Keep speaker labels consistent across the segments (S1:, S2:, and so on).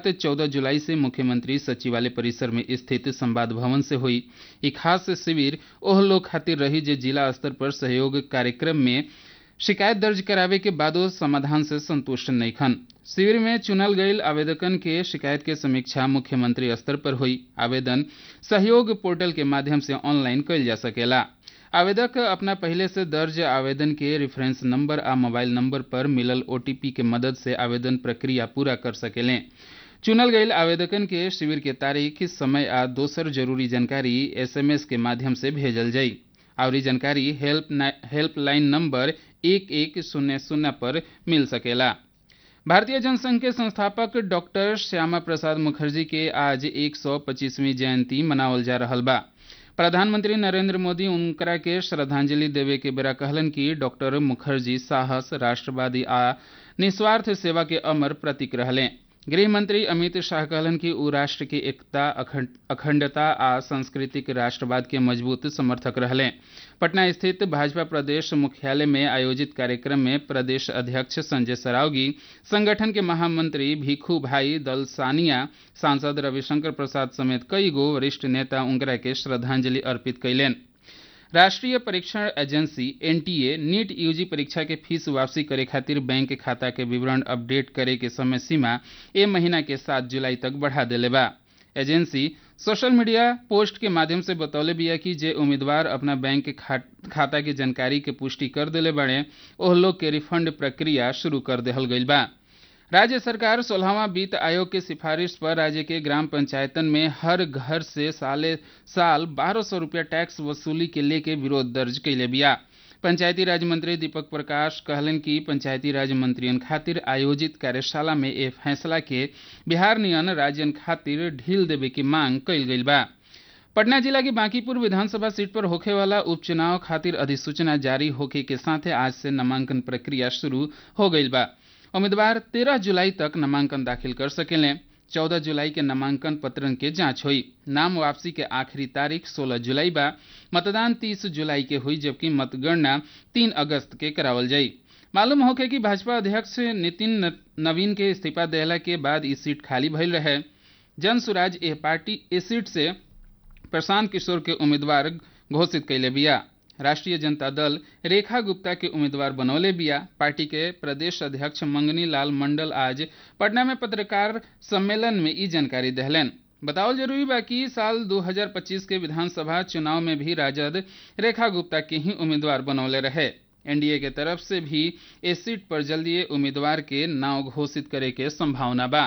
S1: चौदह जुलाई से मुख्यमंत्री सचिवालय परिसर में स्थित संवाद भवन से हुई ई खास शिविर ओह लोग खातिर रही जे जिला स्तर पर सहयोग कार्यक्रम में शिकायत दर्ज करावे के बादो समाधान से संतुष्ट नहीं खन शिविर में चुनल गईल आवेदकन के शिकायत के समीक्षा मुख्यमंत्री स्तर पर हुई आवेदन सहयोग पोर्टल के माध्यम से ऑनलाइन कइल जा सकेला आवेदक अपना पहले से दर्ज आवेदन के रेफरेंस नंबर आ मोबाइल नंबर पर मिलल ओटीपी के मदद से आवेदन प्रक्रिया पूरा कर सकेलें चुनल गईल आवेदकन के शिविर के तारीख समय आ दोसर जरूरी जानकारी एसएमएस के माध्यम से भेजल जाई और जानकारी हेल्प हेल्पलाइन नंबर एक एक शून्य शून्य पर मिल सकेला भारतीय जनसंघ के संस्थापक डॉक्टर श्यामा प्रसाद मुखर्जी के आज 125वीं जयंती मनावल जा रहल बा प्रधानमंत्री नरेंद्र मोदी उनकरा के श्रद्धांजलि देवे के बेरा कहलन कि डॉक्टर मुखर्जी साहस राष्ट्रवादी आ निस्वार्थ सेवा के अमर प्रतीक रहले गृह मंत्री अमित शाह कहलन कि उ राष्ट्र की एकता अखंडता आ सांस्कृतिक राष्ट्रवाद के मजबूत समर्थक रहले पटना स्थित भाजपा प्रदेश मुख्यालय में आयोजित कार्यक्रम में प्रदेश अध्यक्ष संजय सरावगी संगठन के महामंत्री भिखू भाई दल सानिया सांसद रविशंकर प्रसाद समेत कई गो वरिष्ठ नेता उनकरा के श्रद्धांजलि अर्पित कैलेन राष्ट्रीय परीक्षण एजेंसी एनटीए नीट यूजी परीक्षा के फीस वापसी करे खातिर बैंक खाता के विवरण अपडेट करे के समय सीमा ए महीना के सात जुलाई तक बढ़ा देले बा एजेंसी सोशल मीडिया पोस्ट के माध्यम से बतौले बिया कि जे उम्मीदवार अपना बैंक खा, खाता की जानकारी के पुष्टि कर देले बड़े ओह लोग के रिफंड प्रक्रिया शुरू कर देहल गईल बा राज्य सरकार सोलहवा वित्त आयोग के सिफारिश पर राज्य के ग्राम पंचायतन में हर घर से साले साल बारह सौ रुपया टैक्स वसूली के लेके विरोध दर्ज कैले बिया पंचायती राज मंत्री दीपक प्रकाश कहलन कि पंचायती राज मंत्रियन खातिर आयोजित कार्यशाला में ए फैसला के बिहार नियन राज्यन खातिर ढील देवे की मांग कैल गई बा पटना जिला की बांकीपुर विधानसभा सीट पर होखे वाला उपचुनाव खातिर अधिसूचना जारी होखे के साथ आज से नामांकन प्रक्रिया शुरू हो गई बा उम्मीदवार 13 जुलाई तक नामांकन दाखिल कर सकेलें 14 जुलाई के नामांकन पत्रन के जांच हुई नाम वापसी के आखिरी तारीख 16 जुलाई बा मतदान 30 जुलाई के हुई जबकि मतगणना 3 अगस्त के करावल जाई मालूम होके कि भाजपा अध्यक्ष नितिन नवीन के इस्तीफा देला के बाद इस सीट खाली भइल रहे जन सुराज एह पार्टी इस सीट से प्रशांत किशोर के उम्मीदवार घोषित कैले बिया राष्ट्रीय जनता दल रेखा गुप्ता के उम्मीदवार बनौले बिया पार्टी के प्रदेश अध्यक्ष मंगनी लाल मंडल आज पटना में पत्रकार सम्मेलन में ई जानकारी दहलन बताओल जरूरी बा कि साल 2025 के विधानसभा चुनाव में भी राजद रेखा गुप्ता के ही उम्मीदवार बनौले रहे एनडीए के तरफ से भी इस सीट पर जल्दी उम्मीदवार के नाव घोषित करे के संभावना बा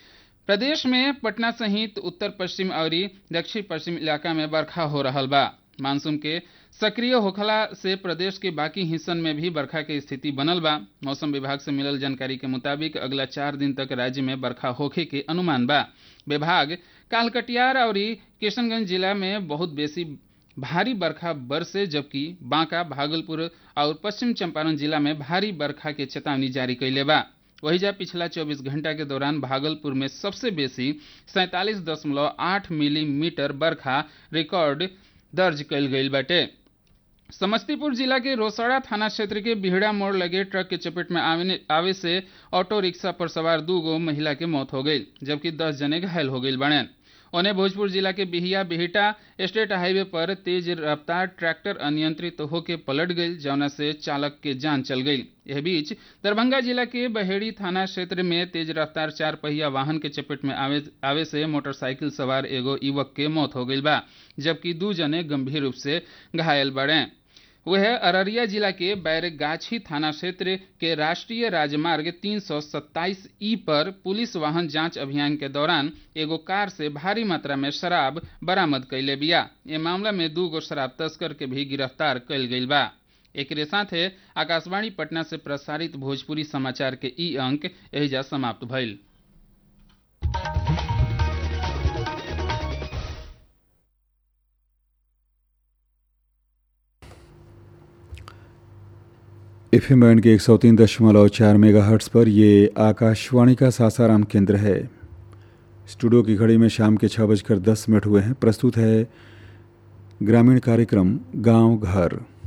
S1: प्रदेश में पटना सहित उत्तर पश्चिम और दक्षिण पश्चिम इलाका में बरखा हो रहा बा मानसून के सक्रिय होखला से प्रदेश के बाकी हिस्सन में भी बरखा के स्थिति बनल बा मौसम विभाग से मिलल जानकारी के मुताबिक अगला चार दिन तक राज्य में बरखा होखे के अनुमान बा विभाग काल कटिहार और किशनगंज जिला में बहुत बेसी भारी बरखा बरसे जबकि बांका भागलपुर और पश्चिम चंपारण जिला में भारी बरखा के चेतावनी जारी कैले बा वही जा पिछला 24 घंटा के दौरान भागलपुर में सबसे बेसी सैंतालीस दशमलव आठ मिलीमीटर बरखा रिकॉर्ड दर्ज कल गई बाटे समस्तीपुर जिला के रोसड़ा थाना क्षेत्र के बिहड़ा मोड़ लगे ट्रक के चपेट में आवे, आवे से ऑटो रिक्शा पर सवार दू गो महिला के मौत हो गई जबकि दस जने घायल हो गई बने उन्हें भोजपुर जिला के बिहिया बिहिटा स्टेट हाईवे पर तेज रफ्तार ट्रैक्टर अनियंत्रित होकर पलट गई जौना से चालक के जान चल गई यह बीच दरभंगा जिला के बहेड़ी थाना क्षेत्र में तेज रफ्तार चार पहिया वाहन के चपेट में आवे, आवे से मोटरसाइकिल सवार एगो युवक के मौत हो गई बा जबकि दू जने गंभीर रूप से घायल बड़े वह अररिया जिला के बैरगाछी थाना क्षेत्र के राष्ट्रीय राजमार्ग 327 ई पर पुलिस वाहन जांच अभियान के दौरान एगो कार से भारी मात्रा में शराब बरामद कैले बिया ये मामला में दू गो शराब तस्कर के भी गिरफ्तार कैल गई बा एक साथे आकाशवाणी पटना से प्रसारित भोजपुरी समाचार के ई अंक एहिजा समाप्त भइल
S2: एफ एम बैंड के एक सौ तीन दशमलव चार मेगा हर्ट्स पर ये आकाशवाणी का सासाराम केंद्र है स्टूडियो की घड़ी में शाम के छः बजकर दस मिनट हुए हैं प्रस्तुत है ग्रामीण कार्यक्रम गांव घर